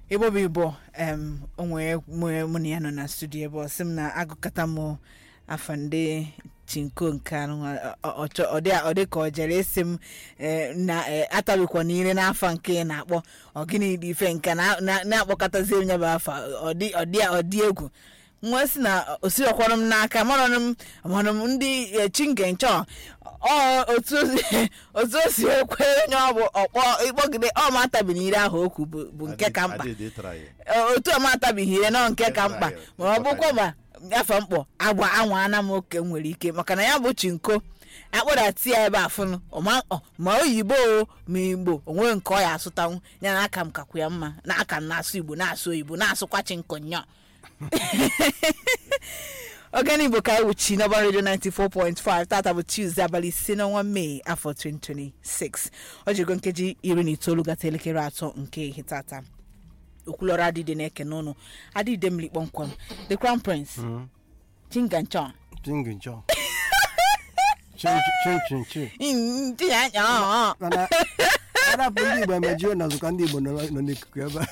igbo bụ igbo em onwe mụ na ya nọ na studio ebe ọ sị m na agụkata m afa ndị chinko nke anụ ọ dị ka ọ jere esi m na atabikwa n'ire n'afa nke ị na-akpọ ọ gịnị dị ife nke na-akpọkọtazi onye bụ afa ọ dị egwu nwa si na osiọkwara m n'aka mara m mara m ndị chinge nchọ otu o si ekwe onye ọ bụ ọkpọ ịkpọgide ọ ma atabighị ire ahụ okwu bụ nke ka mkpa otu ọ ma atabighị ire nọ nke ka mkpa ma ọ bụkwa ma afọ mkpọ agba anwa ana m oke nwere ike maka na ya bụ chinko akpọdati ya ebe afụnụ ma oyibo ma igbo onwe nke ọ ya asụtanwu ya na aka m kakwu ya mma na aka m na-asụ igbo na-asụ oyibo na-asụkwa chinko nnọọ ogene igbo ka ewuchi n'ọba redio 94.5 tata bụ tuesday abalị ise n'ọnwa mee afọ 2026 ọ jigo nkeji iri na itoolu gata elekere atọ nke ihe tata okwulọrọ adịde na-eke n'ụnụ adịde mmiri kpọmkwem the crown prince chinganchon Chinginchọ. Chin chin chin. tinye anya ọọ Mana arapụ ndị Igbo emejuo na nzukọ ndị Igbo nọ nọ n'ikuku ebe a.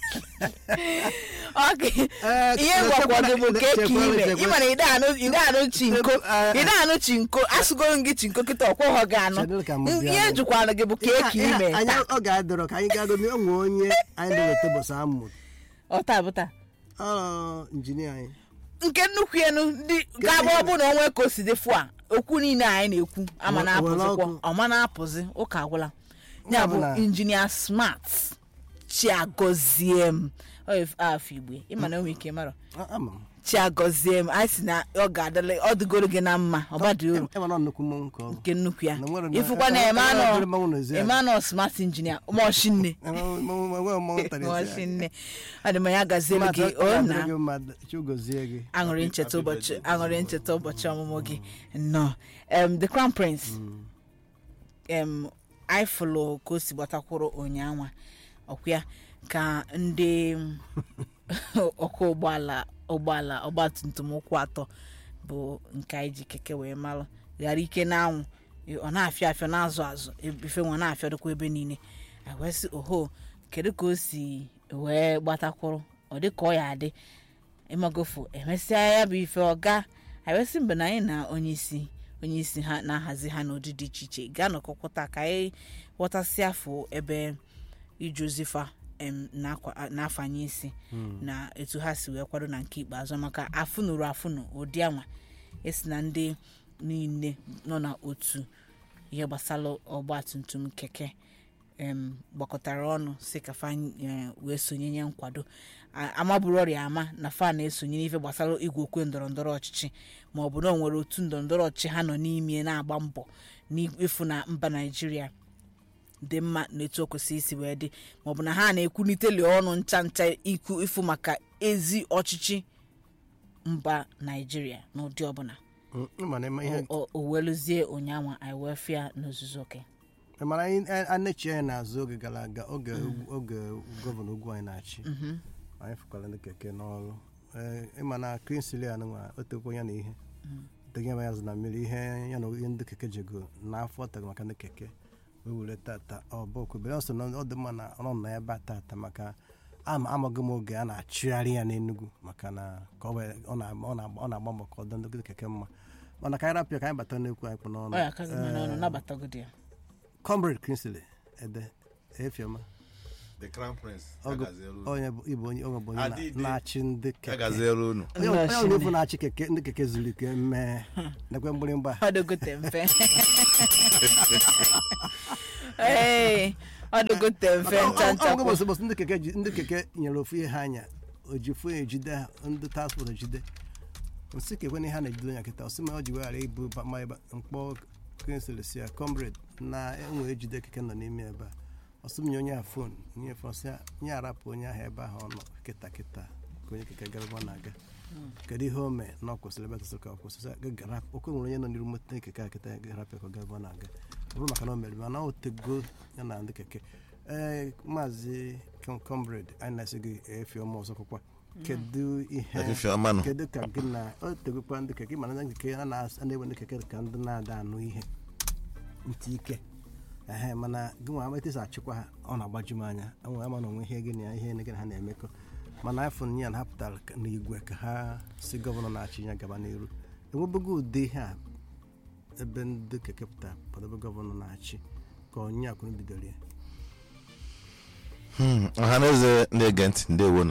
Okay. Eh, ihe gwakwa gị bụ ka eke chekwara, ime chekwara. ị mara ide anụ ide anụ chinko Eh, ide anụ chinko asụgoro m gị chinko kịta ọkwụghọ gị anụ Chedu ka m bịa. ihe jụkwara gị bụ ka eke Ihe a- ime anyị taa ọ ga-adọrọ ka anyị ga-agụ onwe onye anyị na-eweta ụbọchị amụ ọta bụta ọ injinia anyị nke nnukwu enu ndị ga-abụ ọ bụ na onwe ka o si dị fụ a okwu niile anyị na-ekwu ama Were- na-apụzikwa were ọkụ. ọma na-apụzi ụka agwụla ya bụ Ọbụla. injinia smart chiagozie m Ọ if- afọ igbe ịma na o nwere ike mara A- ama m chiagozie m anyị si na ọ ga-adịla ọ dịgoro gị na mma ọ badị uru ema na nnukwu mmọnwụ nke ọrụ nke nnukwu ya Na nwere na- ịfụkwa na e- e- e- e- Emmanuel mmanwụ n'ezi anyị. Emmanuel smart injinia mọshinne Enwe- enwe- enwe mmọnwụ tara ezi anyị. mọshinne ọ dị ma ya gaziere Mmadụ, gị ọ o ga-adịrị na gị mma, Chukwu gọzie gị aṅụrị ncheta ụbọchị aṅụrị ncheta ụbọchị ọmụmụ gị nnọọ em the crown prince em anyị fụlụ ka o si gbatakwuru ụnyaanwa ọkwa ka ndị ọkụ ụgbọala ụgbọala ọgbatumtum ụkwụ atọ bụ nke anyị ji keke wee malụ ghara ike n'anwụ ọ na-afịa afịa na-azụ azụ ife nwa na-afịadokwa ebe niile anyị wee sị oho kedu ka o si wee gbatakwuru ọ dị ka ọ ya adị ịmagofu emesịa ya bụ ife ọga anyị wee sị mgbe na anyị na onye isi onye isi ha na-ahazi ha n'ụdị dị iche iche gaa nọkọkwụta ka anyị ghọtasị afọ ebe ije ozifa em, na-akwa- na-afanye isi na etu ha si wee kwado na nke ikpeazụ maka afụnụrụ afụnụ ụdị anwa esi na ndị niile nọ na otu ihe gbasara ọgba tum tum keke em, gbakọtara ọnụ si ka fa eh, wee sonye nye nkwado A- amaburu ọrịa ama na fa na-esonye n'ife gbasara igwe okwe ndọrọ ndọrọ ọchịchị ma ọ bụ na o nwere otu ndọrọ ndọrọ ọchịchị ha nọ n'ime na-agba mbọ n'ịfụ na mba naijiria dị mma na etu o kwesịrị isi wee dị maọbụ na ha na-ekwuniteli ọnụ ncha ncha ikwu ịfụ maka ezi ọchịchị mba naijiria n'ụdị ọbụla Mm, ịma na ịma ihe O- o weluzie ụnyaahụ anyị wee fịa n'ozuzu oke mana anyị anachi anyị n'azụ oge gara aga oge oge gọvanọ ugwu anyị na-achị anyị fụkwara ndị keke n'ọrụ Ee, ịma na Kingsley anụnwa otekwa ya na ihe dege ya azụ na mmiri ihe ya na ihe ndị keke jego n'afọ tere maka ndị keke wee were tata ọ bụ okwubere ọsọ na ọ dị mma na ọ nọ ebe a tata maka ama amaghị m oge a na-achụgharị ya n'Enugu maka na ka ọ wee- ọ na- ọ na-agba ọ na-agba mbọ ka ọ dị ndị keke mma mana ka anyị rapụ ya ka anyị bata n'ekwu anyị kpụ n'ọnụ ọ ya akaghị m n'ọnụ nabatagodi ya comrade Kingsley ede efioma the crown prince Ọgụ- agaziere unu. onye bụ ịbụ onye onye bụ onye na- Adịdị. na-achị ndị keke agaziere unu onye onye onye bụ na-achị keke ndị keke zuru ike mee nekwe mgbịrịmgba ọ dịgote mfe ee ọ dịgote mfe ncha ncha ọgụ bọsị bọsị ndị keke ji- ndị keke nyere ofu ihe ha anya ojifu ya ejide ha ndị transport ejide nsị kekwe na ihe a na-ejide onye kịta ọsị ma ọ ji weghara ibu ba- ma ebe mkpọ Kingsley si ya comrade na enwe ejide keke nọ n'ime ebe a ọsị m nye onye a fon nye fon sị ya nye arapụ onye ahụ ebe ahụ ọ nọ kịta kịta ka onye keke gara ebe ọ na-aga kedu ihe o mee na ọ kwụsịrị ebe tụsị ka ọ kwụsị okwe nwere onye nọ n'iru moto keke a kịta ga-arapụ ka ọ gaa ebe ọ na-aga ọ bụrụ maka na o mere mana o tego ya na ndị keke ee maazị Com- comrade anyị na-asị gị efi ọma ọzọ kwụkwa kedu ihe efife ọma nọ kedu ka gị na o tegokwa ndị keke mana ndị keke a na- a na-ewe ndị keke ka ndị na-ada anụ ihe ntị ike ehe mana gị nwa ametịsa achịkwa ha ọ na-agbaju m anya enwe ama na onwe ihe gị na ihe gị na ha na-emekọ mana afọ ya na ha pụtara ka- n'igwe ka ha si gọvanọ na-achị ya gaba n'iru enwebego ụdị ihe a ebe ndị keke pụtara pụtabe gọvanọ na-achị ka onye akwụrụ bidoro ya Hmm, ọha na eze na-ege ntị ndewonu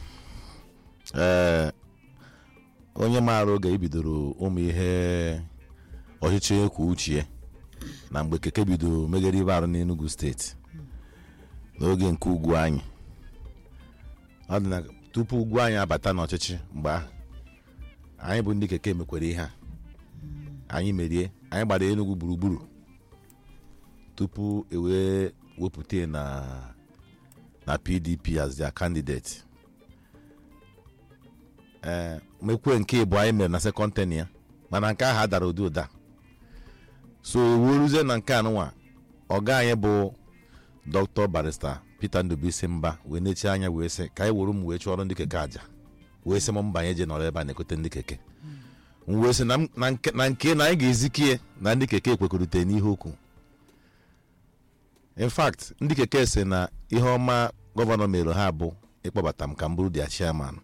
ee onye maara oge ibidoro ụmụ ihe ọchịchị kwuo uche na mgbe keke bido meghere ibe arụ n'Enugu steeti n'oge nke ugwu anyị ọ dị na tupu ugwu anyị abata n'ọchịchị mgbe ahụ anyị bụ ndị keke mekwere ihe a anyị merie anyị gbara Enugu gburugburu tupu e wee wepụta na na pdp as their candidate ee mekwe nke ịbụ anyị mere na second ten ya mana nke ahụ adara ụdị ụda so wuruzie na nke anụnwa ọga anyị bụ dr barista peter ndubisi mba wee nechi anya wee sị ka anyị were m wee chụọrọ ndị keke aja wee sị m mba anyị je nọrọ ebe a na-ekote ndị keke m wee sị na m- na nke na nke na anyị ga-ezikie na ndị keke ekwekọrịta n'ihe okwu in fact ndị keke si na ihe ọma gọvanọ mere ha bụ ịkpọbata m ka m bụrụ dia chairman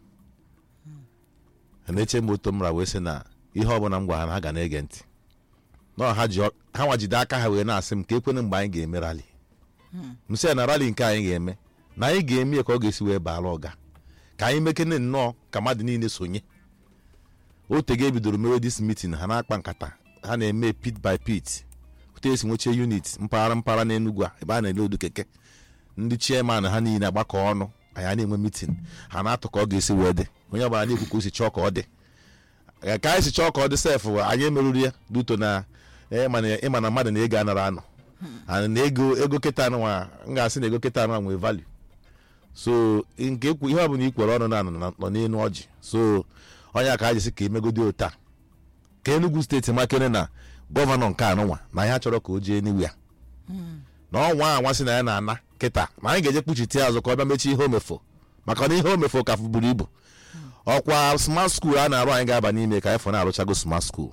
na-eche m oto mra wee sị na ihe ọbụla m gwara ha na ha ga na-ege ntị nọ ha ji ọ- ha nwajide aka ha wee na-asị m ka ekwene mgbe anyị ga-eme rali m sị ya na rali nke anyị ga-eme na anyị ga-eme ya ka ọ ga-esi wee baara ọga ka anyị mekene nnọọ ka mmadụ niile sonye otege ebidoro mewe dis meeting ha na-akpa nkata ha na-eme pit by pit otu esi nweche unit mpaghara mpaghara n'Enugu a ebe a na-ele odu keke ndị chairman ha niile agbakọ ọnụ anyị a na-enwe meeting ha na-atụ ka ọ ga-esi wee dị onye ọbụla na-ekwu ka o si chọọ ka ọ dị Ee, ka anyị si chọọ ka ọ dị sef anyị emerụrụ ya duto na ee, mana ịma na mmadụ na ego anara anọ and na ego ego kịta anụnwa m ga-asị na ego kịta anụnwa nwee value so nke ekwu ihe ọ bụla ikwere ọnụ na nọ nọ n'elu ọjị so onye ka ha jisi ka emegodi ota ka Enugu steeti makere na gọvanọ nke anụnwa na ya chọrọ ka o jee n'iwu ya na ọnwa a nwa na ya na-ana kịta na anyị ga-eje kpuchite ya azụ ka ọ bịa mechie ihe omefo maka na ihe omefo ka buru ibu ọkwa smart school a na-arụ anyị ga-aba n'ime ka anyị fọ na-arụchago smart school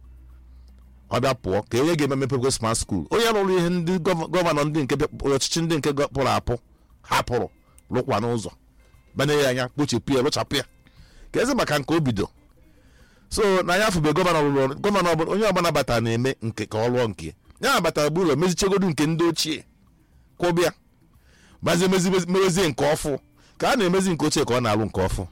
ọ bịa pụọ ka onye ga-eme mepego smart school onye rụrụ ihe ndị gọva- gọvanọ ndị nke bịa- ọchịchị ndị nke gọ- pụrụ apụ hapụrụ rụkwa n'ụzọ banye ya anya kpochapụ ya rụchapụ ya ka ezi maka nke o bido so na ya afụbe gọvanọ rụrụ ọrụ gọvanọ ọbụla onye ọbụla batara na-eme nke ka ọ lụọ nke ya batara bụ ụlọ mezichegodu nke ndị ochie kwụbịa bazie mezi mewezie nke ọfụ ka a na-emezi nke ochie ka ọ na-alụ nke ọfụ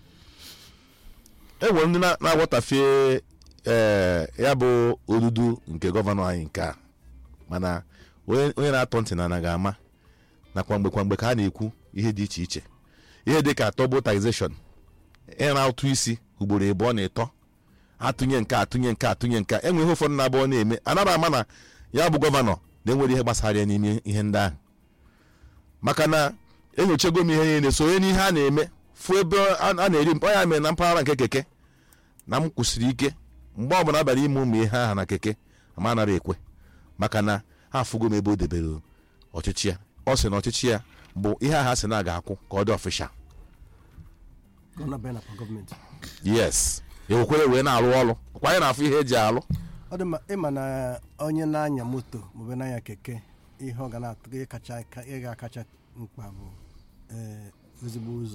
e nwere ndị na- na-aghọtafie ee ya bụ odudu nke gọvanọ anyị nke a mana onye onye na-atọ ntị na anaghị ama na kwamgbe kwamgbe ka a na-ekwu ihe dị iche iche ihe dị ka atọgbo taxation ịra ụtụ isi ugboro ịbụọ na ịtọ atụnye nke a, atụnye nke a, atụnye nke a. enwe ihe ụfọdụ na-abụọ na-eme anara ama na ya bụ gọvanọ na-enwere ihe gbasara ya n'ime ihe ndị ahụ maka na enyochago m ihe niile sonye n'ihe a na-eme fụ ebe a a na-eri mkpa ya mere na mpaghara nke keke na m kwụsịrị ike mgbe ọbụla abalị ime ụmụ ihe aha na keke ma anara ekwe maka na ha afụgo m ebe o debere ọchịchị ya ọ sị na ọchịchị ya bụ ihe aha sị na a ga-akwụ ka ọ dị ọfịsha ka ọ na-abịa na kwa gọọmenti yes ewekwere wee na-arụ ọrụ ọkwa anyị na-afụ ihe eji alụ ọ dị mma ịma na onye na-anya moto maọbụ na-anya keke ihe ọ ga na-atụ ihe kacha ka- ihe ga-akacha mkpa bụ ee, ezigbo ụzọ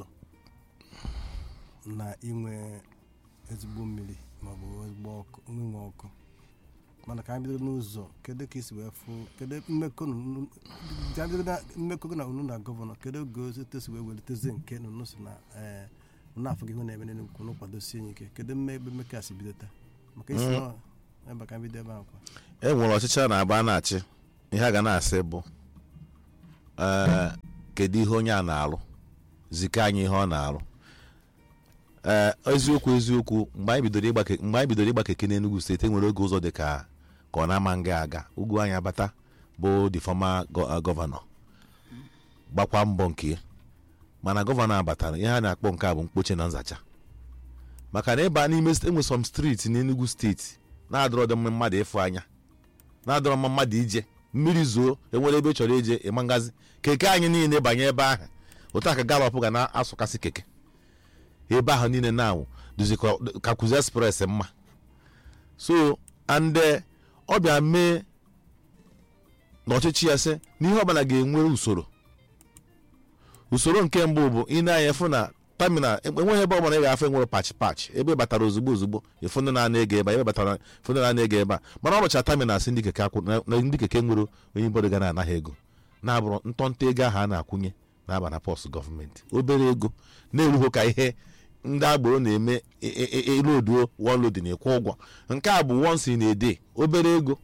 na inwe ezigbo mmiri maọbụ ezigbo ọkụ inwe ọkụ mana ka anyị bido n'ụzọ kedu ka isi wee fụ kedu mmekọ unu- ka anyị bido na mmekọ gị na unu na gọvanọ kedu oge osote si wee welitezi nke na unu si na ee unu afọ gị ihe na-eme n'enugwu unu kwadosie ya ike kedu mme ebe mmekọ a si bido taa maka isi nọ ebe ka anyị bido ebe ahụ kwa e nwere ọchịchị a na-agba na-achị ihe a ga na-asị bụ ee kedu ihe onye a na-alụ zika anyị ihe ọ na-alụ ee eziokwu eziokwu mgbe anyị bidoro ịgba ke- mgbe anyị bidoro ịgba keke n'Enugu steeti e nwere oge ụzọ dị ka ka ọ na-ama nga aga ugwu anyị abata bụ the former gọ- gọvanọ gbakwa mbọ nke ya mana gọvanọ abatara ihe a na-akpọ nke a bụ mkpoche na nzacha maka na ịba n'ime enwe some steeti n'Enugu steeti na-adọrọ dị mma mmadụ ịfụ anya na-adọrọ mma mmadụ ije mmiri zoo enwere ebe ị chọrọ ije ịma ngazi keke anyị niile banye ebe ahụ otu a ka galọp ga na-asụkasị keke ebe ahụ niile na-awụ duzi ka- ka kuzi express mma so and eh, ọ bịa mee na ọchịchị ya sị na ihe ọbụla ga-enwe usoro usoro nke mbụ bụ ị na-anya fụ na taminal enweghị ebe ọbụla ị ga-afụ enwere pach pach ebe ị batara ozugbo ozugbo ịfụ ndị na-ana ego ebe a ebe batara ịfụ ndị na-ana ego ebe a mana ọ bụcha taminal si ndị keke akwụ na na ndị keke nwere onye mbọdụ ga na-anaghị ego na-abụrụ ntọntọ ego ahụ a na-akwụnye na-aba na pọs gọọmenti obere ego na-erughị ka ihe ndị agboro na-eme eloduo wọlodi na-ekwu ụgwọ nke a bụ wonsi na-ede obere ego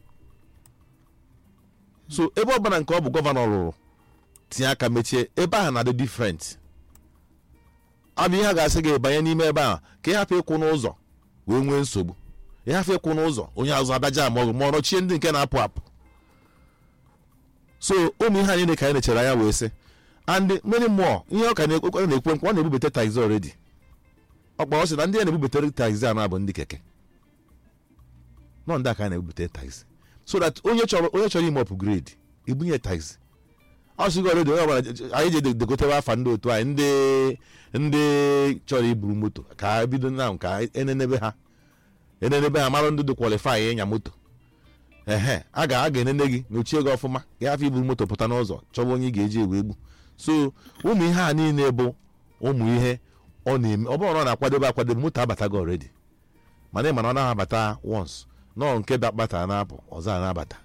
so ebe ọbụla nke ọ bụ gọvanọ rụrụ tinye aka mechie ebe ahụ na-adị difrent ọ bụ ihe a ga-asị gị banye n'ime ebe ahụ ka ị hapụ ịkwụ n'ụzọ wee nwee nsogbu ịhapụ ịkwụ n'ụzọ onye azụ abịaja ma ọ ma ọ nọchie ndị nke na-apụ apụ so ụmụ ihe anyị ka anyị nechere anya wee sị and many more ihe ọ ka na-ekwe na-ekwe nkwa ọ na-ebubata taxi already ọkpa ọ sị na ndị a na-ebubutere taxi a na-abụ ndị keke nọ ndị a ka a na-ebubute taxi so that onye chọrọ onye chọrọ ime upgrade ibunye taxi ọ sịgo already onye ọbụla anyị ji degotewe afa ndị otu anyị ndị ndị chọrọ iburu moto ka ha bido na ka enenebe ha enenebe ha mara ndị dị kwalifai ịnya moto ehe a ga a ga-enene gị nyochie gị ọfụma gị hafụ iburu moto pụta n'ụzọ chọba onye ị ga-eji egwu egbu so ụmụ ihe a niile bụ ụmụ ihe ọ na-eme ọ bụrụ na ọ na-akwadebe akwadebe moto abatago already mana ị mana ọ naghị abata once nọọ nke dakpata na-apụ ọzọ a na-abata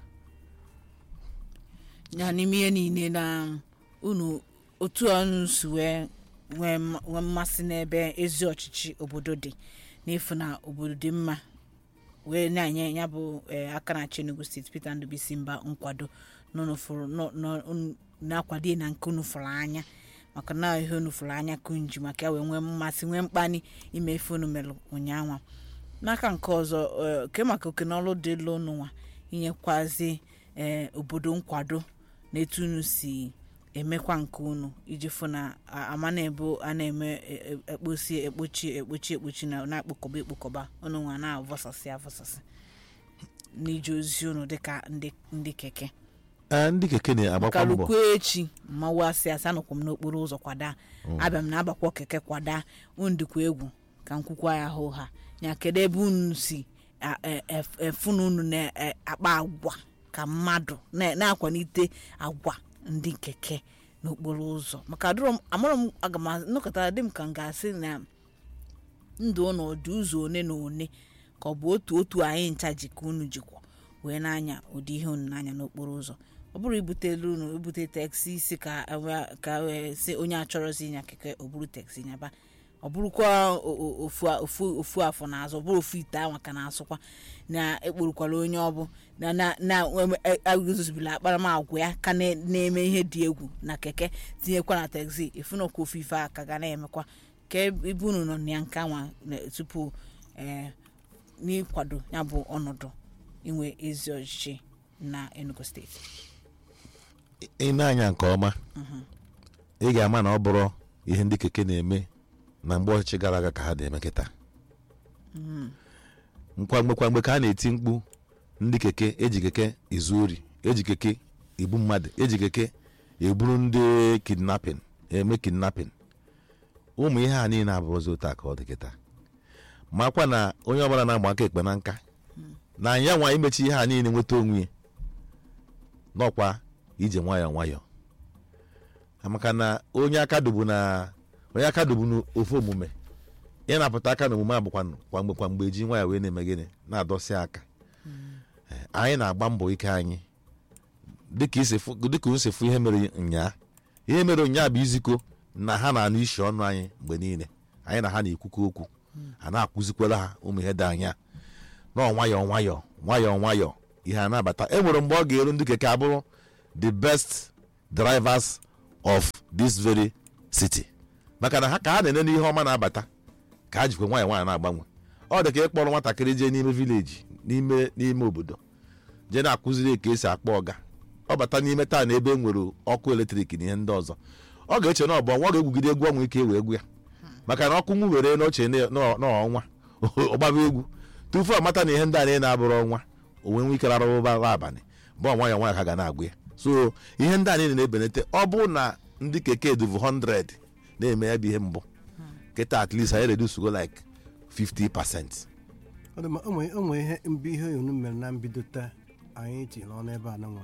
ya n'ime ihe niile na unu otu ọnụ si wee nwee mma- nwee mmasị n'ebe ezi ọchịchị obodo dị n'efu na obodo dị mma wee na-enye ya bụ eh, aka na Enugu steeti Peter Ndubisi mba nkwado n'unufuru- nọ- nọ- unu- na-akwado na nke unu fụrụ anya maka na ihe unu fụrụ anya kunji maka ya wee nwee mmasị nwee mkpali ime ife unu mere ụnyaahụ n'aka nke ọzọ eh, ke maka oke n'ọrụ dị elu unu nwa inyekwazi eh, obodo nkwado na etu unu si emekwa nke unu iji fụ na a- ama na-ebu a na-eme e- e- ekposi ekpochi ekpochi ekpochi na na-akpụkọba ekpokọba unu nwa na-avọsasị avọsasị n'ije ozi unu dịka ndị ndị keke Ee, ndị keke na-agbakwa mbọ kalukwe echi mmanwụ asị asị anọkwa m n'okporo ụzọ kwada abịa m na-agbakwa keke kwada unu dịkwa egwu ka m kwukwa ya hụ ha ya kedu ebe unu si a- e- ef- efu na unu na-akpa agwa ka mmadụ na- na-akwalite agwa ndị keke n'okporo ụzọ maka adụrọ m amụrụ m aga m nnọkọtara dị m ka m ga-asị na ndụ ụnụ ọ dị ụzọ one na one ka ọ bụ otu otu anyị ncha ji ka unu jikwa wee na-anya ụdị ihe unu na-anya n'okporo ụzọ ọ bụrụ ibutelu unu ibute teksi isi ka ewe- ka wee sị onye achọrọzi ịnya keke o buru teksi nyaba ọ bụrụkwa o- o- ofu a- ofu ofu afọ n'azụ ọ bụrụ ofu ite anwa ka na-asụkwa na ekporukwala onye ọbụ na na na agụzobila akparamagwa ya ka na- na-eme ihe dị egwu na keke tinyekwa na teksi efunokwa ofu ife a ka ga na-emekwa ka ebe unu nọ na ya nke anwa na- tupu ee n'ịkwado ya bụ ọnọdụ inwe ezi ọchịchị na Enugu steeti ị na-anya nke ọma ị ga-ama na ọ bụrụ ihe ndị keke na-eme na mgbe ọchịchị gara aga ka ha na-eme kịta nkwamgbe kwamgbe ka a na-eti mkpu ndị keke eji keke ezu ori eji keke egbu mmadụ eji keke eburu ndị kidnapping eme kidnapping ụmụ ihe a niile abụrụzi otu a ka ọ dị kịta makwa na onye ọbụla na-agba aka ekpe na nka na ya nwa imechi ihe a niile nweta onwe ya n'ọkwa ije nwayọọ nwayọọ maka na onye aka dubu na onye aka dubu n'ofu omume ya na-apụta aka n'omume abụkwa kwa mgbe kwa mgbe eji nwayọọ wee na-eme gịnị na-adọsi aka Eh, anyị na-agba mbọ ike anyị dịka isi fụ- dịka unu si fụ ihe mere nyaa ihe mere nyaa bụ iziko na ha na-anụ isi ọnụ anyị mgbe niile anyị na ha na-ekwukọ okwu a na-akwụzikwara ha ụmụ ihe dị anya nọ nwayọọ nwayọọ nwayọọ nwayọọ ihe a na-abata e nwere mgbe ọ ga-eru ndị keke abụrụ the best drivers of this very city maka na ha ka ha na-ene n'ihe ọma na-abata ka ha jikwa nwayọọ nwayọọ na-agbanwe ọ dị ka ịkpọrọ nwatakịrị jee n'ime vileji n'ime n'ime obodo jee na-akụziri ka esi akpọ ọga ọ bata n'ime taa na ebe e nwere ọkụ eletrik na ihe ndị ọzọ ọ ga-eche na ọ bụ ọnwa ọ ga-egwugide egwu ọnwa ike wee egwu ya maka na ọkụ nwu were n'oche n'ọnwa ọgbaba egwu tupu ọ mata na ihe ndị a niile na-abụrụ ọnwa o wee nwee ike rarụba abalị bụ nwayọọ nwayọọ ka ga na-agụ ya so ihe ndị a niile na-ebenete ọ bụ na ndị keke duvu 100 na-eme ya bụ ihe mbụ kịta at least anyị redusugo like 50 percent Ọ dị mma, o nwere o nwere ihe mbụ ihe unu mere na mbido taa anyị ji n'ọnụ ebe a na nwa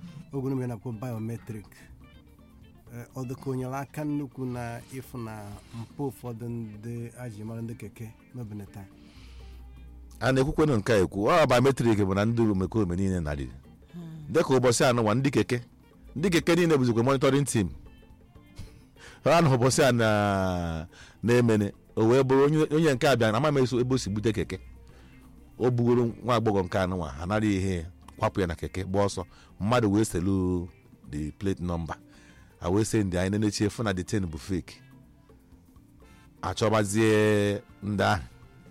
ogwunu mere na-akpọ biometrik Eh, ọ dịka o nyere aka nnukwu na ịfụ na mpụ ụfọdụ ndị aji mara ndị keke n'obenata a na-ekwukwenụ nke a ekwu ọ biometrik bụ na ndị omekome niile narịrị dịka ụbọchị anụnwa ndị keke ndị keke niile bụzikwa monitoring team ha na ụbọchị a na- na-emene o wee bụrụ onye- onye nke a bịa na ama m eso ebe o si bute keke o bugoro nwa agbọghọ nke anụnwa ha nara ihe kwapụ ya na keke gba ọsọ mmadụ wee selu the plate number a wee sị ndị anyị na-enechi efu na the ten bụ fake achọbazie ndị ahụ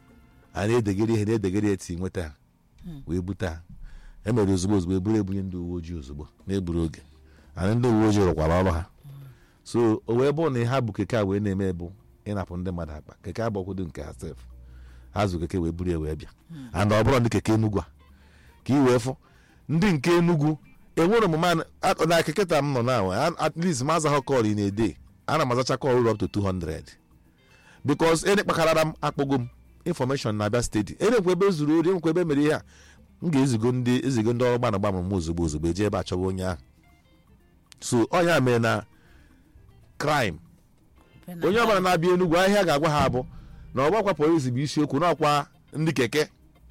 a na-edegere ihe na-edegere eti nweta ha wee bute ha emere ozugbo ozugbo eburu ebunye ndị uwe ojii ozugbo na-egburu oge anyị ndị uwe ojii rụkwara ọrụ ha so o wee bụrụ na ha bụ keke a wee na-eme bụ ịnapụ ndị mmadụ akpa keke agbakwodo nke ha sef ha zụ keke wee buru ya wee bịa and ọ bụrụ ndị keke enugwu a ka ị wee fụ ndị nke enugwu enwere omume a na- na keke ta m nọ na at least ma azaghọ kọl ị na-ede ana m azacha kọl up to 200 bikos ene kpakarara m akpọgo m infọmeshọn na-abịa steeti enekwa ebe zuru ori enwekwa ebe mere ihe a m ga-ezigo ndị ezigo ndị ọrụ gbana gbama m ozugbo ozugbo eje ebe achọwa onye ahụ so ọnya mere na crime onye ọbụla na-abịa enugwu ahịa ga-agwa ha abụ na ọgbakwa polisi bụ isiokwu n'ọkwa ndị keke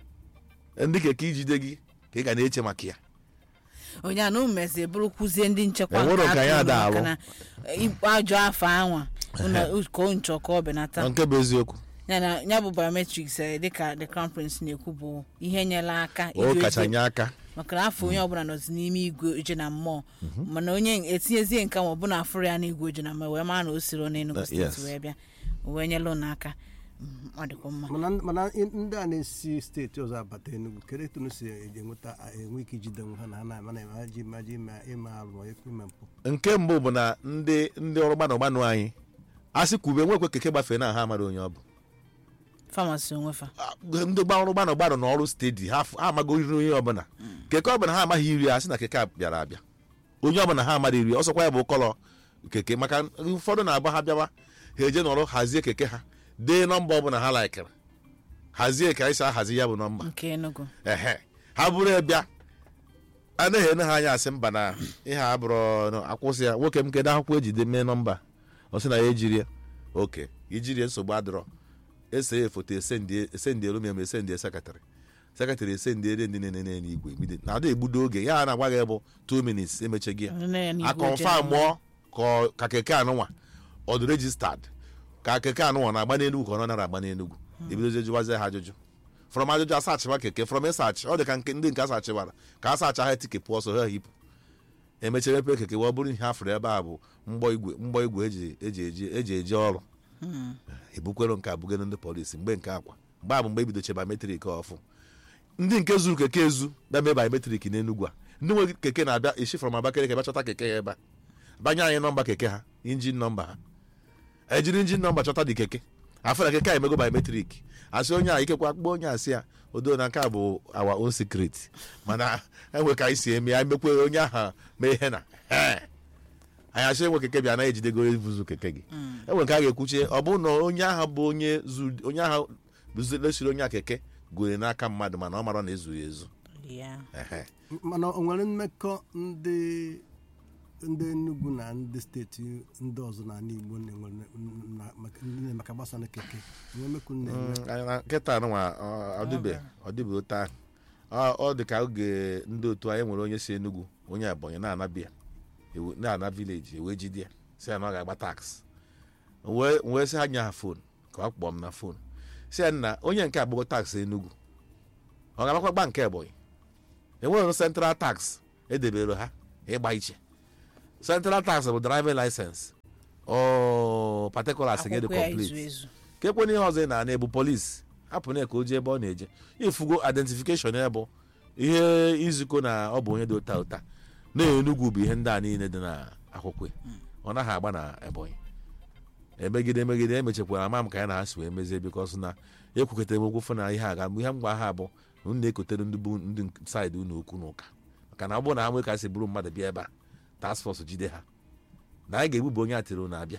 ndị keke ijide gị ka ị ga na-eche maka ya onye anụ mezi bụrụkwuzie ndị nchekwa Enwero nke ka ya atụrụ da maka alụ. na ikpe ajọ afọ anwa ụna- ka o nchọ ka ọ benata nke bụ eziokwu ya na ya bụ biometrics eh, dịka the crown prince na-ekwu bụ ihe nyere aka o iji kacha ozi- nye aka maka na afọ onye ọbụla nọzi n'ime igwe oje na mmụọ mana onye etinyezie nke ma ọ bụ na afụrụ ya n'igwe oje na mmụọ wee mara na o siri n'Enugu Uh, steeti yes. wee bịa o wee nyelụ n'aka Mm, ọ dịkwa mma mana mana ndị a na-esi steeti ọzọ abata Enugu kedu etu unu si enweta enwe ike ijide nwe ha na ha na-ama na ha ji maji ime ime arụ ma ime mpụ nke mbụ bụ na ndị ndị ọrụ gbanụ gbanụ anyị a sị kwube nwekwe keke gbafee na ha amara onye ọ bụ famasi onwefa Ah, ndị gbanụ gbanụ gbanụ n'ọrụ steeti ha f- ha amago iri onye ọbụla keke ọbụla ha amaghị iri a sị na keke a bịara abịa onye ọbụla ha amara iri ọsọkwa ya bụ kọlọ keke maka ụfọdụ na-agba ha bịawa ha eje n'ọrụ hazie keke ha dee nọmba ọbụla ha laikere hazie ka anyị si ahazi ya bụ nọmba nke Enugu ehe ha bụrụ ebịa anaghị ene ha anya asị mba na ihe a bụrụ na akwụsị ya nwoke m kedu akwụkwọ ejide mee nọmba ọ sị na ya ejiri ya oke ijiri ya nsogbu adịrọ ese ya foto esendie esendie elu ma esendie sekretarị sekretarị esendie ndị na-enene n'igwe mbido na ada egbudo oge ya na-agwa gị bụ 2 minutes emecheghị ya Nne ya n'igwe oje na akọnfam mmụọ. mụọ ka ọ- ka keke anụnwa ọ dị rejistad ka keke anụnwa na-agba n'enugwu ka ọ nara agba n'enugwu ebidozie jụwazie ha ajụjụ from ajụjụ asachịwa keke from ịsachị ọ dị ka nke ndị nke asachịwara ka a sacha ha tike pụọ so ha hipụ emechara epe keke wee bụrụ ihe afụrụ ebe a bụ mgbọ igwe mgbọ igwe eji eji eji eji eji ọrụ ebukwero nke abugoro ndị polisi mgbe nke akwa mgbe a bụ mgbe ebidoche biometrik ọfụ ndị nke zuru keke ezu bịa mee biometrik n'enugwu a ndị nwe keke na-abịa esi from abakaliki bịa chọta keke ya ebe a banye anyị nọmba keke ha injin nọmba ha ejiri injin nọmba chọta dị keke afọ keke a emego biometrik asị onye a ikekwa akpọ onye a sị ya odo na nke a bụ our own secret mana enwe ka anyị si eme ya emekwe onye aha mee ihe na "Ee." anyị asị enwe keke bịa na ejidego ibuzu keke gị enwe nke a ga-ekwuchie ọ bụrụ na onye ahụ bụ onye zu- onye ahụ lesiri onye a keke gwere n'aka mmadụ mana ọ mara na ezuru ya ezu ya Ehe. mana o nwere mmekọ ndị ndị Enugu na ndị steeti ndị ọzọ na ala Igbo na-enwere na- maka- ndị na- maka gbasa na keke enwe mmekọ na-enwe Mm, anyị na- nkịta anụnwa ọ- ọ dịbe ọ dịbe otu ahụ Ọ- ọ dị ka oge ndị otu anyị nwere onye si Enugu onye Ebonyi na-anabịa ewe- na-ana vileji ewee jide ya si ya na ọ ga-agba taks wee wee sị ha nye ha fon ka ọ kpọọ m na fon si ya nna onye nke agbago taks Enugu ọ ga-agbakwa gba nke Ebonyi enwere central tax edebere ha ịgba iche central tax bụ driving license o particulars gị dị akwụkwọ ya complete izu ezu ka ekwe ihe ọzọ ị na-ana ebu polisi hapụ na ka o jee ebe ọ na-eje ifugo identification ya bụ ihe izukọ na ọ bụ onye dị ụta ụta na enugwu bụ ihe ndị a niile dị na akwụkwọ ya. ọ naghị agba na ebonyi emegide emegide emechekwara ama m ka ya na ha si wee mezie bikọs na ekwukọtara m okwu fụ na ihe a ga ihe mgba ha bụ na unu na-ekotere ndị bụ ndị saịdị unu okwu n'ụka maka na ọ bụrụ na ha nwee ka si bụrụ mmadụ bịa ebe a task force jide ha na anyị ga-egbubu onye atịrị na-abịa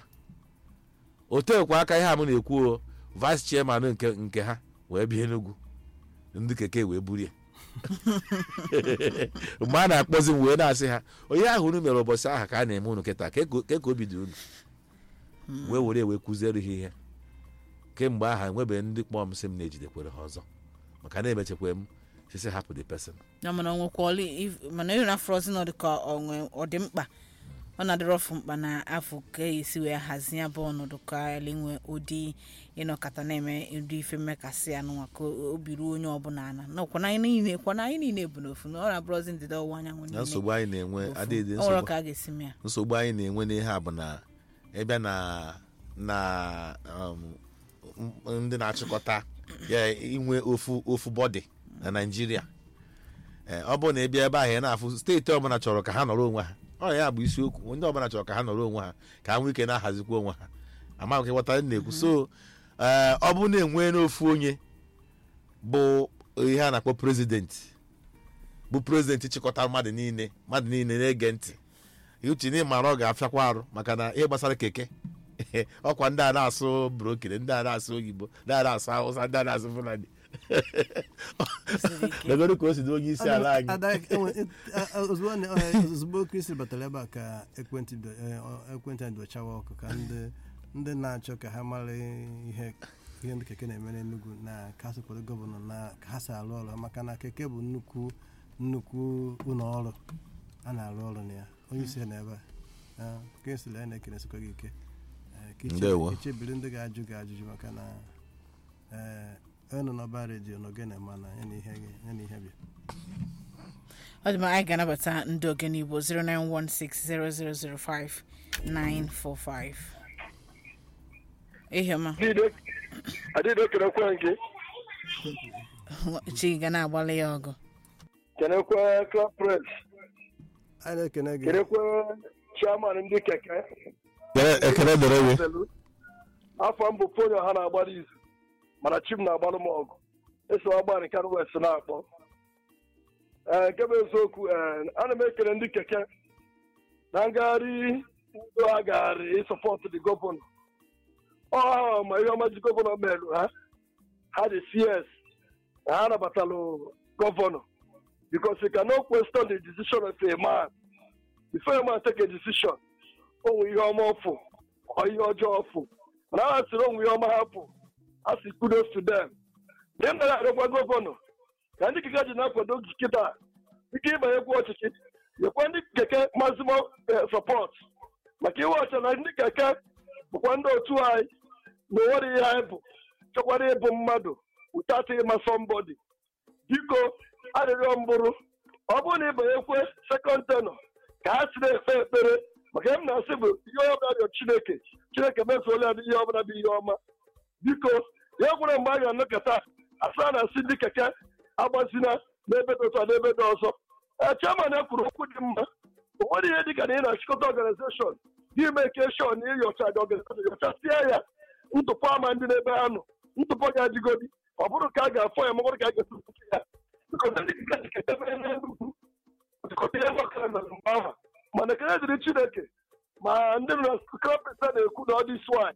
o teekwa aka ihe a m na-ekwu o vice chairman nke nke ha wee bịa Enugu ndị keke wee burie mgbe a na-akpọzi m wee na-asị ha onye ahụ unu mere ụbọchị ahụ ka a na-eme unu kịta ka ka obi dị unu wee were ewe kụziere ha ihe kemgbe aha enwebeghị ndị kpọọ m sị m na-ejidekwere ha ọzọ maka na-emechekwa m sisi hapụ the person ya mana onwekwa mana ịhụ na afrozi nọ dị ka onwe ọ dị mkpa ọ na-adịrọ ọfụ mkpa na afọ ka esi wee hazie ya bụ ọnọdụ ka elinwe ụdị ịnọkọta na-eme ụdị ife mmekasị ya n'ụwa ka obi ruo onye ọbụla ana nakwana anyị niile kwana anyị niile bụ n'ofu na ọ na-abụrọzi ndịda ọwụwa anyanwụ na niile nsogbu anyị na-enwe bụ ofu. adịghị Ọ nwere nsogbu ka a ga-esi mee ya nsogbu anyị na-enwe n'ihe a bụ na ịbịa na na um, m- ndị na-achịkọta ya inwe ofu ofu bọdị na naijiria Ee, ọ bụrụ na ị bịa ebe ahụ ị na-afụ steeti ọbụla chọrọ ka ha nọrọ onwe ha ọ ya bụ isiokwu ndị ọbụla chọrọ ka ha nọrọ onwe ha ka ha nwee ike na-ahazikwa onwe ha amaghị ka ịghọta ihe m na-ekwu so ee, ọ bụrụ na enwee n'ofu onye bụ ihe a na-akpọ prezidenti bụ prezidenti chịkọta mmadụ niile mmadụ niile na-ege ntị uche na ịmara ọ ga-afịakwa arụ maka na ihe gbasara keke ọkwa ndị a na-asụ brokere ndị a na-asụ oyibo ndị a na-asụ hausa ndị a na-asụ fulani Siri ike. legodo ka o si dị onye isi ala anyị Ada- enwe- a- a- ozugbo na- ọ- ozugbo kristi batara ebe a ka ekwentị bịa- eh, ọ- ekwentị anyị dochawa ọkụ ka ndị ndị na-achọ ka ha mara ihe ihe ndị keke na-eme n'Enugu na ka ha sokwado gọvanọ na ka ha si arụ ọrụ maka na keke bụ nnukwu nnukwu ụlọ ọrụ a na-arụ ọrụ na ya onye isi ya na ebe a kristi la ya na-ekenesikwa gị ike Eh, ka iche- Ndewo. ka ichebiri ndị ga-ajụ gị ajụjụ maka na ee onye nọ n'ọba redio na ogene ma na ya na ihe gị- ya na ihe bịa ọ dị mma anyị ga-anabata ndị ogene igbo 09160005945 ihiọma adịdo kenekwe gị chi ga na-agbalị ya ọgụ kenekwe club press anyị na-ekene gị kenekwe chairman ndị keke ekele dere we afọ mbụ fonyo ha na-agbara izu mana chim na-agbalụ m ọgụ eso agba nke west na-akpọ ee nke bụ eziokwu ee ana m ekele ndị keke na ngagharị udo ha gagharị ịsọpọtụ dị gọvanọ ọ ha ma ihe ọma ji gọvanọ merụ ha ha dị cs na ha nabatalụ gọvanọ because you cannot question the decision of a man before a man take a decision onwe ihe ọma ọfụ ọ ihe ọjọọ ọfụ mana ha sịrị onwe ihe ọma hapụ a sị kudos to them ndị m na-arịọkwa gọvanọ ka ndị keke ji na-akwado kịta ike ịbanyekwa ọchịchị nyekwa ndị keke maximum support maka iwe ọcha na ndị keke bụkwa ndị otu anyị na onwere ihe anyị bụ chọkwara ịbụ mmadụ ụtatị ịma sọmbọdị biko arịrịọ mbụrụ ọ bụrụ na ịbanyekwe sekọnd tenọ ka ha si na-ekpe ekpere maka ihe m na-asị bụ ihe ọbụla rịọ chineke chineke mezuola ya ihe ọbụla bụ ihe ọma biko ya gwere mgbe a ga-anọkọta asa na-asị ndị keke agbazina n'ebe dị otu a n'ebe dị ọzọ ee chairman ya kwuru okwu dị mma o nwere ihe dị ka na ị na-achịkọta ọganizeshọn gị mee shọn na ịnyocha dị ọganizeshọn nyochasia ya ntụpọ ama ndị n'ebe ha nọ ntụpọ ga-adịgodi ọ bụrụ ka a ga-afọ ya ma ọ bụrụ ka a ga-esepụta ya Because ndị keke keke ebe n'Enugu dịkọta ihe gbakara na mgbe ahụ mana ekele dịrị chineke ma ndị nọ na krọpịta na-ekwu na ọ dị swine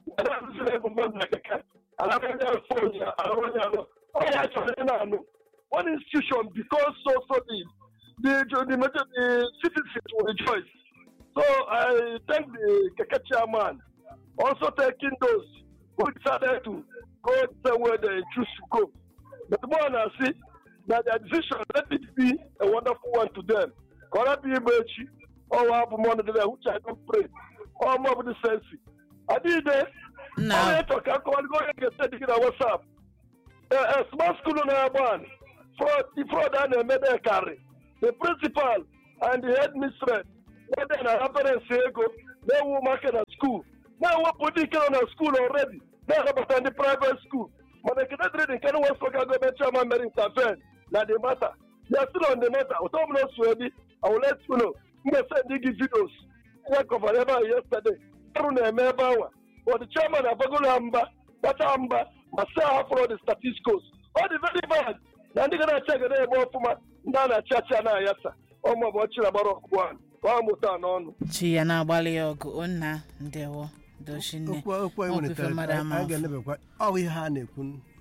one institution because so solid the the major the citizens will rejoice so i thank the keke chairman also thanking those who decided to go somewhere they choose to go but more than see that their decision let it be a wonderful one to them kọ́lá bí igbe echi ọnwa abụ m ọnọdụ ya which i don pray ọmụ ọbụdị sensi adịghịde nna onye chọ ka akọwaligo onye ga-ete dị gị na whatsapp ee small school na-agba anyị fraud a na-eme dị karị the principal and the head mistress wede na ha parents ego na-ewu ụmụaka na skuul na-ewepụ ndị nke nọ na skuul already na-anabata ndị private school mana ekene dịrị dị nke na west local government chairman mere intervene na the matter they are still on the matter ụtọ ọbụla osu ebi I will let you know m ga-esend gị videos ya kọvara ebe ahụ yesterday ọrụ na-eme ebe anwa but the chairman abagolo ha mba kpacha mba ma saa hapụrụ the statisticals ọ dị very bad na ndị ga na-achị agada ebe ọfụma ndị a na-achị achị a na-ayasa ọmụ bụ ọchị na-agbara ọkpụkpụ ahụ ọ mụta n'ọnụ chi ya na-agbalị ya ọgụ o nna ndewo dochinne okwu okwu anyị Ọ bụ welitere ife mmadụ ama anyị afọ. ga-enebekwa ọ bụ ihe ha na-ekwu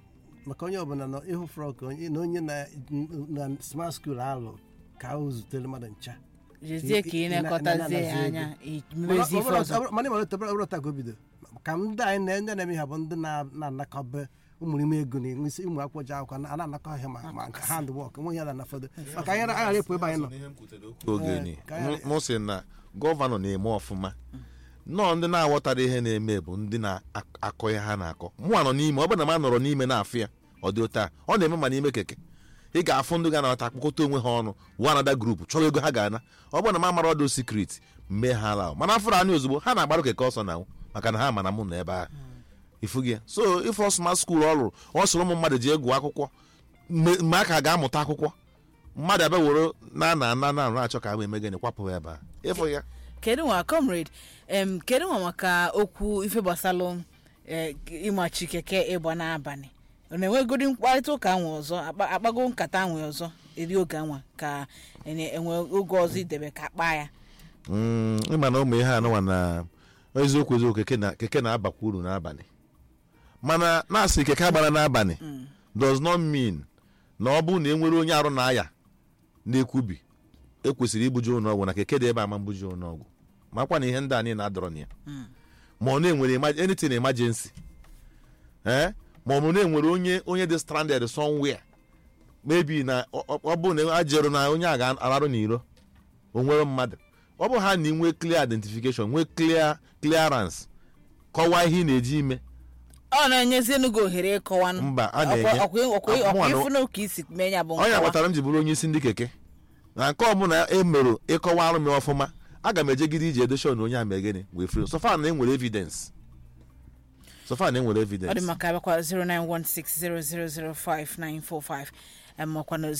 maka onye ọbụla nọ ịhụ frọk onye na onye na na smart school alụ ka o zutere mmadụ ncha jezie ka ị na-ekọtazie ya anya mezi ife ọzọ mana ịmara ọbụrụ taa ka o bido ka ndị anyị na ndị na-eme ha bụ ndị na- na-anakọba ụmụrịme ego na enwe isi ụmụ akwụkwọ ji akwụkwọ na- a na-anakọ ahịa ma ma nke hand work nwe ya na fọdụ maka anyị aghara ịpụ ebe anyị nọ ogeni ka anyị- m sị na gọvanọ na-eme ọfụma nnọọ ndị na-aghọtara ihe na-eme bụ ndị na-akọ ihe ha na-akọ mụnwa nọ n'ime ọ bụrụ na m nọrọ n'ime na-afụ ya ọ dị ụta ọ na-eme ma n'ime keke ị ga-afụ ndị ga-anata akpọkọta onwe ha ọnụ wụ anada grupu chọrọ ego ha ga-ana ọ bụrụ na m amara ọdụ sikret mee ha ala mana afụrụ anyị ozugbo ha na-agbarụ keke ọsọ na maka na ha ma na mụ nọ ebe ahụ ifu gị so ife smart school ọ rụrụ ọ soro ụmụ mmadụ ji egwu akwụkwọ mgbe mgbe a ka ga-amụta akwụkwọ mmadụ abịa were na na na na arụ achọ ka a eme gịnị kwapụ ya ebe a ịfụ ya kedu nwa comrade em kedu nwa maka okwu ife gbasalụ eh, ịmachi keke ịgba n'abalị ọ na-enwegodi mkparịta ụka anwe ọzọ akpa- akpago nkata anwe ọzọ eri oge anwa ka ene- enwe oge ọzọ idebe ka akpa ya Mm, ịma na ụmụ ihe anụnwa na eziokwu eziokwu keke na keke na-abakwa uru n'abalị mana na-asị keke agbara n'abalị does not mean na ọ bụrụ na e nwere onye arụ na-aya na-ekwubi ekwesịrị ibuji ụlọ ọgwụ na keke dị ebe a ma mbuji ụlọ ọgwụ makwa na ihe ndị a niile adọrọ na ya ma ọ na-enwere emerg- anything emergency ee ma ọ bụ na-enwere onye onye dị stranded somewhere maybe na ọ- ọ ọ bụrụ na ajero na onye a ga-ararụ n'iro o nwere mmadụ ọ bụ ha na inwe clear identification nwee clear clearance kọwaa ihe ị na-eji ime ọ na-enyezi enugo ohere ịkọwanụ Mba, a na-enye- ọkwa Mụnwa na- ịfụna ka isi mee ya bụ onye nkọwa agbatara m ji bụrụ onye isi ndị keke na nke ọbụla emerụ ịkọwa arụ m ọfụma aga m ejegide iji edoshon onye a megịnị wee fri sofa na enwere evidence sofa na enwere ọ dị evidence maka abịakwa 09160005945 makwa na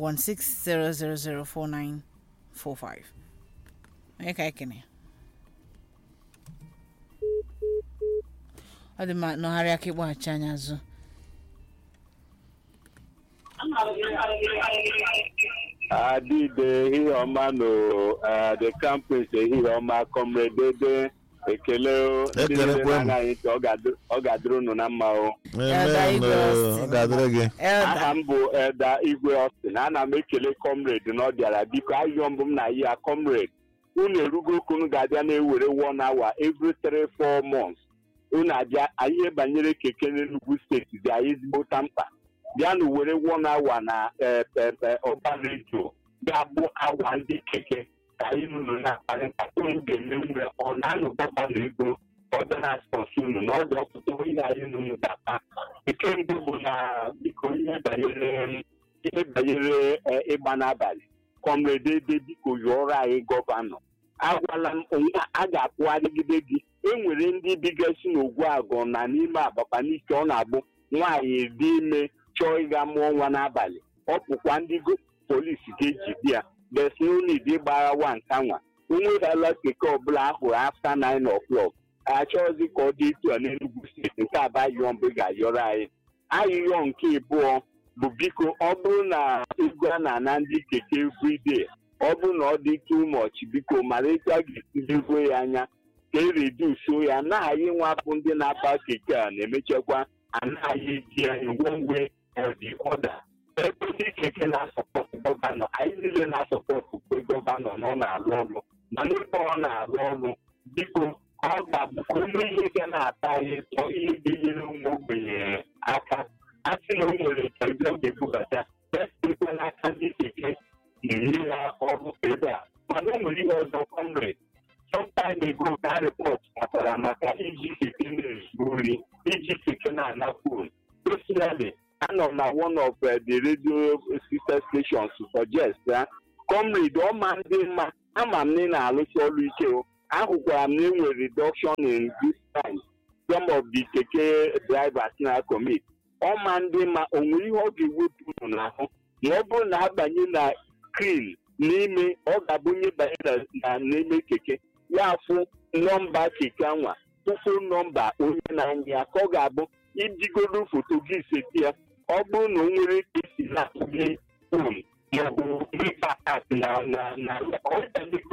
09160004945 onye ka ekene ọ dị mma nọgharị aka ịkpọghachi anya azụ adịde ehihie ọma no eh, the campus ehihie ọma kọmredede ekele o. ndị Ekele niile kwe m. na-anaghị ntị, ọ ga-adị- ọ ga-adịrị unu na mma o Elder Igwe Austin. ọ ga-adịrị gị Elda aha m bụ eda igwe Austin ana m ekele comrade na ọ bịara biko ayọ mbụ m na ya comrade unu erugo oku unu ga-abịa na-ewere one hour every three four months unu abịa ihe banyere keke n'Enugu steeti dị anyị ezigbo mkpa bịanụ were one hour na eh, eh, eh, ọba redio ga-abụ awa ndị keke ka anyị nụnụ na-akparị nkata unu ga-eme mgbe ọ na-anụ gọvanọ ego ọ dị na spọsụ unu na ọ dị ọtụtụ ihe anyị nụnụ ga-akpa nke mbụ bụ na biko ihe banyere ihe banyere eh, ịgba n'abalị kọmrade ede biko yọrọ anyị gọvanọ agwala m onwe a ga-akwụgharịgide gị enwere ndị bigasị n'ogwu agụ na n'ime abakpa n'ike ọ na-abụ nwaanyị dị ime chọọ ịga mụọ nwa n'abalị ọ pụkwa ndị go- polisi ga-eji bịa besnonid ịgbaghawa nka nwa onwerela keke ọbụla ahụrụ afta 9 o'clock achọghịzi ka ọ dị etu a n'Enugu steeti nke abayọ mbụ ga-ayọrọ anyị ayụyọ nke ịbụọ bụ biko ọ bụrụ na ego a na-ana ndị keke everyday ọ bụrụ na ọ dị too much biko mara etu a ga-esi leruo ya anya ka e redusuo ya anaghị nwapụ ndị na-aba keke a na-emechakwa anaghị eji ya one way or the other ebe ndị keke na-asọpọtụ gọvanọ anyị niile na-asọpọtụ kwe gọvanọ na ọ na-arụ ọrụ mana ebe ọ na-arụ ọrụ biko ọ ga-abụkwa onye ihe ga na-ata anyị ụtọ ihe ga-enyere ụmụ ogbenye aka a sị na o nwere ka ndị ọ ga-ebubata ekwe n'aka ndị keke na-enye ya ọrụ ebe a mana o nwere ihe ọzọ kọmrade sometime ago ka report matara maka iji keke na-ezu ori iji keke na-ana fon personally anọ na one of uh, the radio sister stations to suggest ya comrade ọma ndị mma ama m na ị na-arụsi ọrụ ike o ahụkwara m na enwere reduction in this time some of the keke drivers na commit ọma ndị mma o nwere ihe ọ ga-ewepụ unu n'ahụ ma ọ bụrụ na abanye na screen n'ime ọ ga-abụ onye banye na- na n'ime keke ya afụ nọmba keke anwa tụfu nọmba onye na-anya ya ka ọ ga-abụ ijigodo foto gị seti ya ọ bụrụ na o nwere ka esi na-atụnye fon maọbụ mba at na na na ọ ga-adịgodo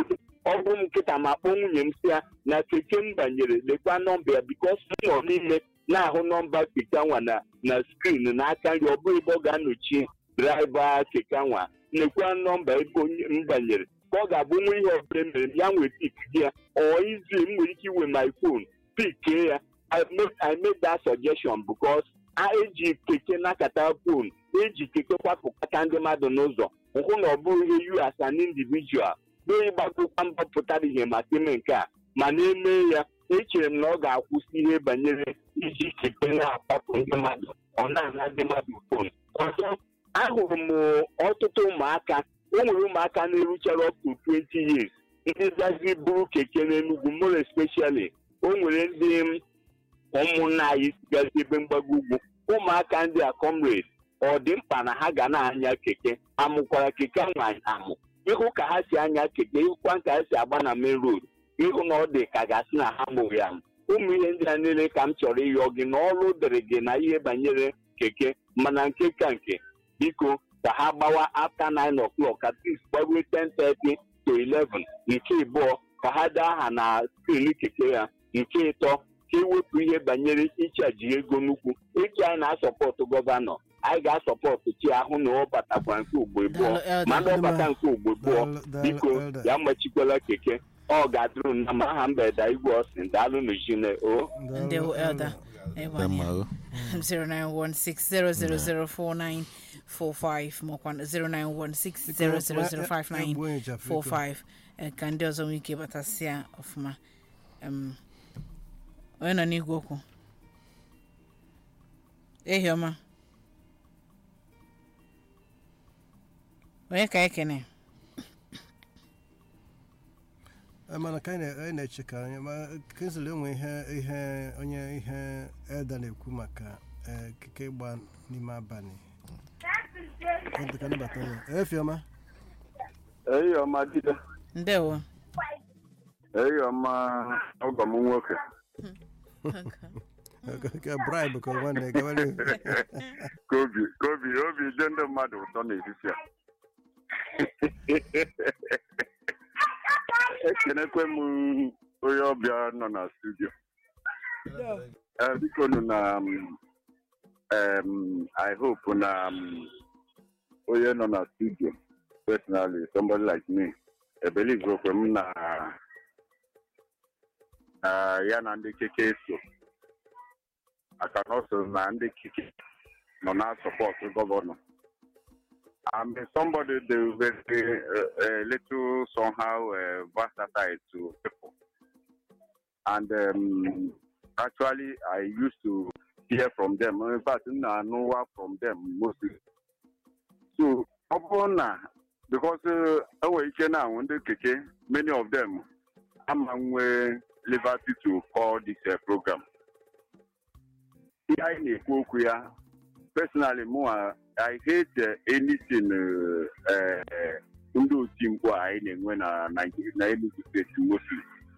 ọ bụ m nkịta ma kpọọ nwunye m si ya na keke m banyere lekwa nọmba ya bikos m nọ n'ime na-ahụ nọmba keke nwa na na skrin n'aka nri ọ bụghị ebe ọ ga-anọchi draiva keke nwa nekwa nọmba ebe onye m banyere ka ọ ga-abụ nwa ihe ọbụla mere ya nwee pik gị ya ọ izi m nwere ike iwe my phone pikee ya I make, I make that suggestion because a eji keke nakata phone eji keke kwapụkata ndị mmadụ n'ụzọ hụ na ọ bụghị ihe you as an individual n'onye gbagokwa mbọ pụtara ihe maka ime nke a ma na-eme ya echere m na ọ ga-akwụsị ihe banyere iji keke na-akwapụ ndị mmadụ ọ na-ana ndị mmadụ fon ọzọ ahụrụ m ọtụtụ ụmụaka o nwere ụmụaka na-eruchara up to 20 years ndị zazi buru keke n'Enugu more especially o nwere ndị ụmụnna anyị sigazi ebe mgbago ugwu ụmụaka ndị a comrade ọ dị mkpa na ha ga na-anya keke amụkwara keke nwa amụ ịhụ ka ha si anya keke ịhụkwa ka ha si agba na main road ịhụ na ọ dị ka gasị na ha mụrụ ya ụmụ ihe ndị a niile ka m chọrọ ịyọ gị na ọrụ dịrị gị na ihe banyere keke mana nke ka nke biko ka ha gbawa after 9 o'clock at least gbaruo 10:30 to 11 nke ịbụọ ka ha dee aha na skrin keke ya nke ịtọ ka ewepụ ihe banyere ịchaji ego nnukwu echi anyị na-asọpọtụ gọvanọ anyị ga-asọpọtụ chi ahụ na ọ batakwa nke ugbo abụọ Daalụ, Elder. ma na ọ bata nke ugbo abụọ Daalụ, daalụ, biko Elder. ya machikwala keke ọ ga-adịrụ na ma aha mgbede igwe ọsìn daalụ n'ujine o ndewo elda Dị ịgbanye mma, o. 09160004945 makwa 09160005945 eh, ka ndị ọzọ nwee ike batasịa ọfụma Em, onye nọ n'igwe okwu ehi ọma onye ka ekene Eh, mana ka anyị na- anyị na-eche ka anyị ma kensụl enwe ihe ihe onye ihe elda na-ekwu maka eh, keke ịgba n'ime abalị Ọ dị ka nabata ya efiọma eyi ọma dide ndewo eyi ọma ọgọ m nwoke ka bribe ka nwanne gawara ka obi ka obi obi dị ndị mmadụ ụtọ n'etiti a ekenekwe m onye ọbịa nọ na studio Eh, biko nụ na um, um, i hope na um, onye nọ na studio personally somebody like me I believe okwe m na na ya na ndị keke so aka na ọ so na ndị keke nọ na sọpọtụ gọvanọ I'm somebody that very uh, a little somehow uh, versatile to people. And um, actually, I used to hear from them. In fact, I know from them mostly. So, ọ bụrụ na because uh, enwere ike na ndị keke many of them ama nwee liberty to call this uh, program. Ihe anyị na-ekwu okwu ya personally mụ I hate uh, anything uh, uh, ndị oti mkpu a anyị na-enwe na Nigeria na Enugu steeti mostly.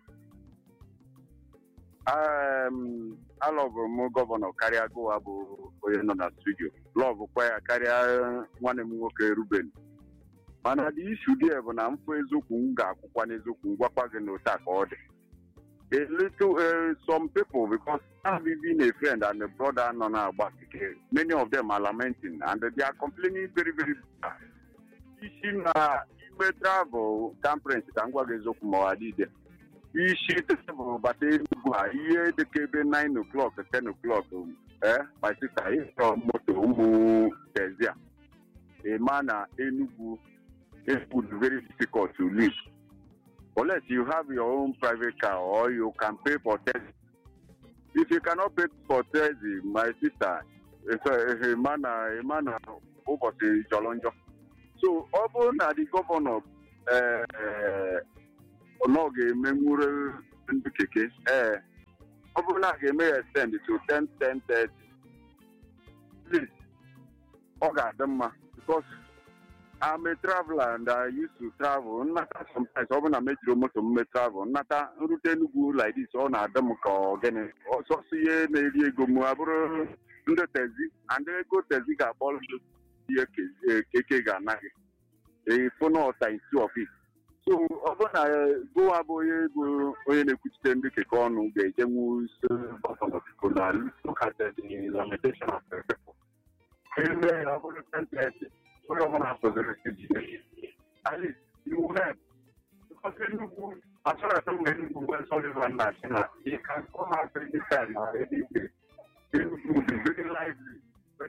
Um, alọbụrụ m gọvanọ karịa Gowa bụ onye nọ na studio lọbụkwa ya karịa nwanne m nwoke Ruben mana the issue there bụ na mfụ eziokwu m ga-akwụkwa n'eziokwu m gwakwa gị na otu a ka ọ dị a little uh, some people because I've been a friend and a brother nọ na-agba keke many of them are lamenting and they are complaining very very bad. isi na ime travel conference ka m gwa gị eziokwu ma ọ adịde isi travel bata Enugu a ihe dịka ebe 9 o'clock 10 o'clock eh my sister ịchọ moto ụmụ tezia ịma na Enugu Enugu is very difficult to live unless you have your own private car or you can pay for taxi. If you cannot pay for taxi, my sister, it's a, a man, a man ụbọchị jọrọ njọ. So ọ bụrụ na the governor eh, ọ ga-emenwuru ndị keke ee ọ bụrụ na a ga-eme ya extend to 10 10 30 please ọ ga-adị mma because I'm a traveler and I used to travel. Nnata sometimes ọ bụ na mejiri moto m mee travel. Nnata nrute Enugu like this ọ na-adị m ka ọgịnị. Ọsọsọ ihe na-eri ego m abụrụ ndị tezi and ego tezi ga-akpọrọ m ihe ke- keke ga-anaghị. Ịfụ na ọta isi of it. so ọ bụrụ na gowa bụ onye bụ onye na-ekwuchite ndị keke ọnụ ga-ejenwu isi gọvanọ biko na look at the lamentation of the people. Onye mee ya ọ bụrụ sentence onye ọbụla sozere isi jide at least you help because Enugu achọrọ atọ mgbe Enugu mgbe Sullivan na-achị na you can come out anytime na anywhere Enugu will be very lively but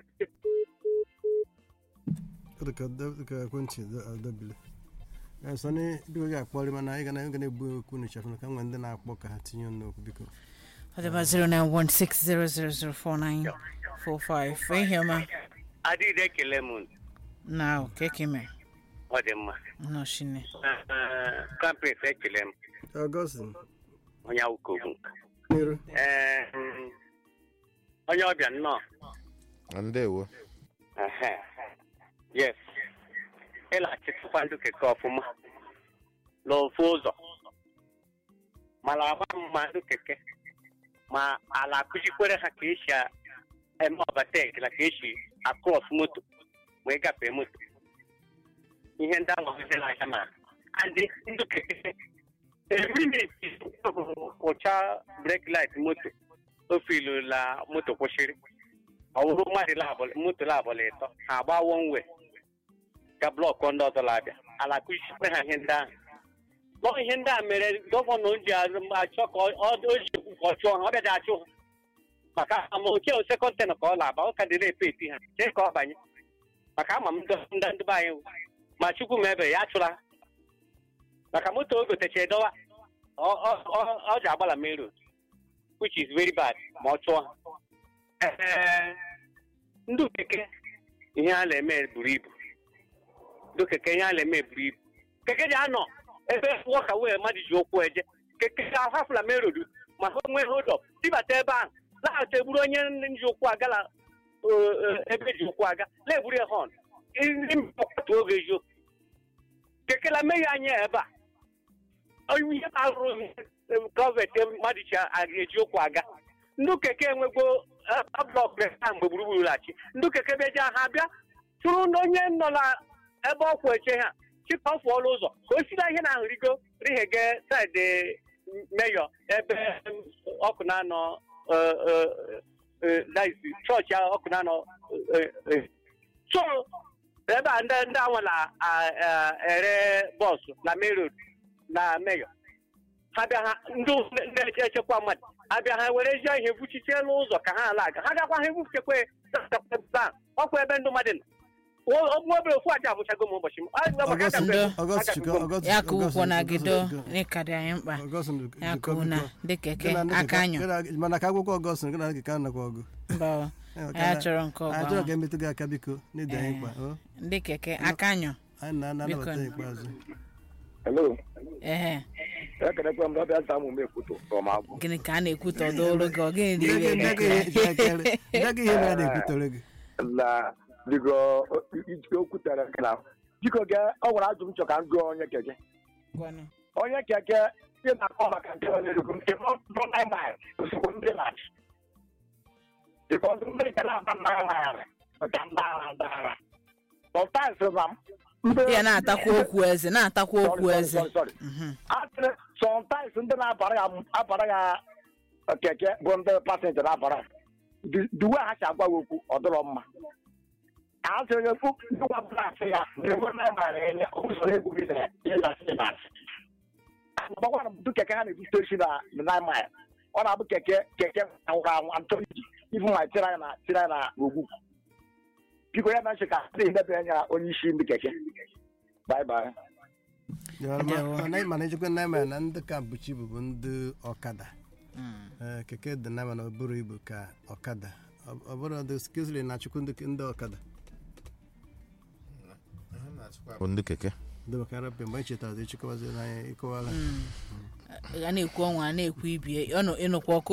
Ọ dị ka da- dị ka ekwentị da- adabile Eh, sọni biko gị akpọrị mana anyị ga na ga na-ebu okwu n'ịchafụ na ka nwee ndị na-akpọ ka ha tinye ọnụ okwu biko ọdịba 09160004945 ihe ọma adịghị ekele m na keke mere ọ dị mma nnọchine kampes ekele m Augustine onye awụkogbu n'iru ee mm, onye ọbịa nnọọ ndewo Ehe. yes ịlaghachitụkwa ndị keke ọfụma n'ofu ụzọ mana agba mma ndị keke ma ala akụzikwere ha ka esi a- eme ọbatek na ka esi akros moto ma ịgafe moto ihe ndị ahụ ọzọ anya ma ndị ndị keke eminiti ụcha brek lit moto o filula moto kwụsịrị ọ bụrụ mmadụ labụl moto labụl ịtọ ha agba wonwe ka blọkụ ndị ọzọ labịa ala kụzikwere ha ihe ndị ahụ nọ ihe ndị a mere gọvanọ ji azụ- achọ ka ọ ọ- o ji ekwu ka ọ chụọ ha ọ bịaja achụ ha maka ama oke sekọntenụ ka ọ na-aba ọ ka dị na-epeti ha chee ka ọ banye maka ama m ndị ndị ndị be anyị wụ. ma chukwu ma ebe ya achụla ha maka moto o gotecha edowa ọ- ọ ọ- ọ ji agbala main road which is very bad ma ọ chụọ ha Ee, ndị keke ihe a na-eme buru ibu ndị keke ihe a na-eme buru ibu keke ji anọ ebe wọka wee mmadụ ji ụkwụ eje keke ahafụla main road ma ha nwee hold up tibata ebe ahụ laghachi egburu onye ji ụkwụ agala ebe ji ụkwụ aga na-egburu ya họn ndị mkpọkọta oge eziokwu kekela mee ya anya ebe a onye ihe na-arụrụ gọọmenti mmadụ ji eji ụkwụ aga ndị keke enwego blọk ha mgbe gburugburu lachi ndị keke beja ha bịa tụrụ na onye nọ na ebe ọkwụ eche ha chịkọ fụọla ụzọ ka o sila ihe na rigo righege saịdị meyọ ebe ọkụ na-anọ daisi chọọchị ahụ ọkụ na-anọ so ebe a ndị ndị anwa na-ere bọọsụ na main road na meyọ ha bịa ha ndị ndị echekwa mmadụ abịa ha were ezi ihe buchiche n'ụzọ ka ha ala aga ha gakwa ha ebufuchekwa ọkwa ebe ndị mmadụ nọ nwa obere ofu aja abụchago m ụbọchị m Ah, maka Augustine Ndo. Augustine Chukwu Augustine ya ka ụkwụ na Augustine, gido Augustine, n'ịka dị anyị mkpa Augustine, ya Chukwu, ka na biko. dị keke Gị na ndị aka keke- anyụ gị na- mana ka akwụkwọ Augustine gị na keke anakwa ọgụ mba Eh, ya chọrọ nke anyị ọgba chọrọ ka emetụ gị aka biko n'ịdị anyị mkpa o. ndị keke aka anyụ anyị na-anabata Biko. ikpeazụ Hello. ehe Ekelekwa m dọbịa nta mụ m ekwuto from agwụ. gịnị ka a na-ekwute ọdụrụ gị ọ gịnị dị Ndị ire gị- ndị gị- ndị gị ihe mere a na-ekwutere gị Na biko iji okwutere gị na biko gị ọ nwere ajụ m chọ ka m gụọ onye keke. Gwanụ. Onye keke ị na-akọ maka nke ọ na-erukwu nke nọ na mil ozugbo ndị na-achị. Bikọz ndị nke na-aba mpaghara maka ndị agha ndị agha. Sometimes na ndị ya na-atakwa okwu eze na-atakwa okwu Sorry, eze sorry, sorry. Mhm. asịrị sometimes ndị na-abara ya abara ya keke bụ ndị pasenja na-abara ya. Di- the way ha si agwa ya okwu ọ dịrọ mma asịrị ya okwu ndị gwabụla asị ya na-enwe na mara ya usoro egwu gị na ịla asị na asị gbakwara m keke ha na-ebute isi na nine mile ọ na-abụ keke keke anwụrụ anwụ antọ iji ibu ma tiri anyị na tiri anyị na ogwu biko ya na nche ka ndị ndebe anya onye isi ndị keke bye bye Ya, ma- Ndewo. mana mana ejikwa na eme na ndị ka bụchi bụ bụ ndị ọkada Mm. Eh, keke dị na mana ọ bụrụ ibu ka ọkada Ọ- ọ bụrụ ndị skizli na-achụkwu ndị ndị ọkada bụ ndị keke ndị maka arapịa mgbe anyị chetara ịchịkọwazi n'anya ịkọwala a na-ekwu ọnwa a na-ekwu ibie ọ nọ ịnụkwa ọkụ